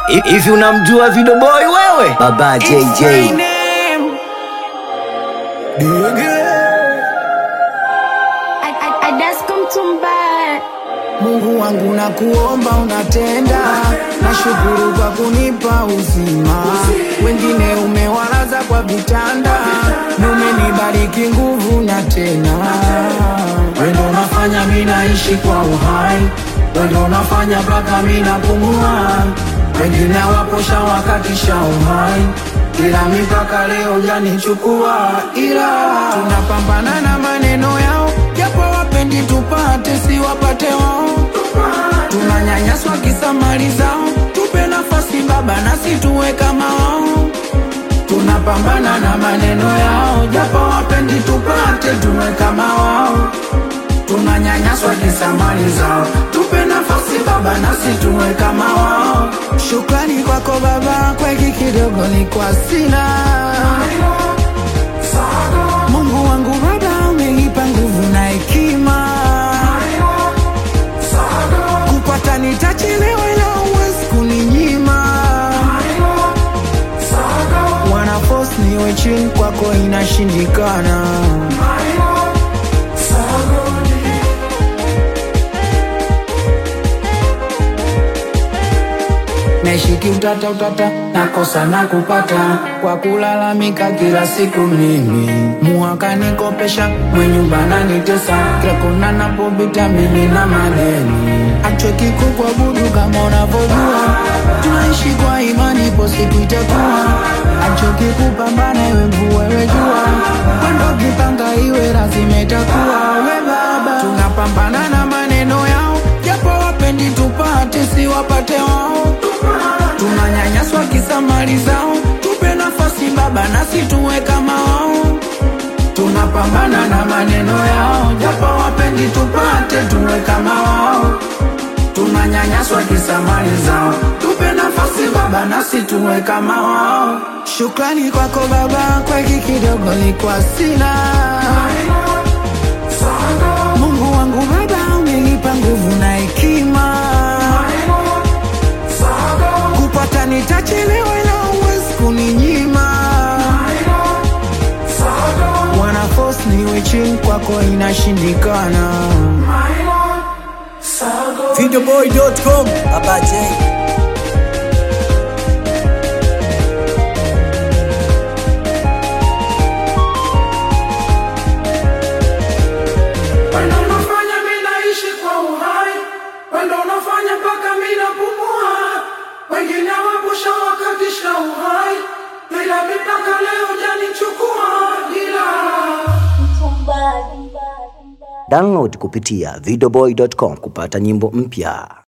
Hivi unamjua Video Boy wewe? Baba JJ. I, I, I just come to mbaya Mungu wangu na kuomba unatenda, nashukuru kwa kunipa uzima. Wengine umewalaza kwa vitanda, umenibariki nguvu na tena. Wendo unafanya mi naishi kwa uhai, wendo unafanya mpaka mi napumua. Wengine waposha wakatisha uhai, ila mipaka leo janichukua, ila tunapambana na maneno yao, japo wapendi tupate, si wapate wao. Tunanyanyaswa kisa mali zao, tupe nafasi Baba nasi tuwe kama wao. Tunapambana na maneno yao, japo wapendi tupate, tuwe kama wao. Tunanyanyaswa kisa mali zao, tupe nafasi Baba nasi tuwe kama wao. Shukrani kwako Baba, kwa hiki kidogo ni kwa sina Mungu wangu Baba, umenipa nguvu na hekima kupata nitachelewa, ila huwezi kuninyima. Wana force niwe chini kwako, inashindikana. Naishiki utata utata, nakosa na kupata kwa kulalamika kila siku mimi. Muhaka nikopesha, mwenyumba nanitesa, kila kona napopita mimi na madeni. Achweki kukuabudu kama unavyojua, tunaishi kwa imani, ipo siku itakuwa. Achoki kupambana, iwe mvua iwe jua, kwendo kipanga iwe lazima itakuwa. We Baba, tunapambana na maneno yao, japo wapendi tupate, si wapate wao tunanyanyaswa kisa mali zao, tupe nafasi Baba nasi tuwe kama wao. Tunapambana na maneno yao, japo wapendi tupate, tuwe kama wao. Tunanyanyaswa kisa mali zao, tupe nafasi Baba nasi tuwe kama wao. Shukrani kwako Baba, kwa hiki kidogo ni kwa sina Mungu wangu Baba, umenipa nguvu na hekima kupata nitachelewa, ila huwezi kuninyima. Wana force niwe chini kwako, inashindikana. Videoboy.com. Baba J. Wendo unafanya mi naishi kwa uhai, wendo unafanya mpaka mi napumua. Wengine wapusha wakatisha uhai, ila mipaka leo janichukua, ila Download kupitia videoboy.com kupata nyimbo mpya.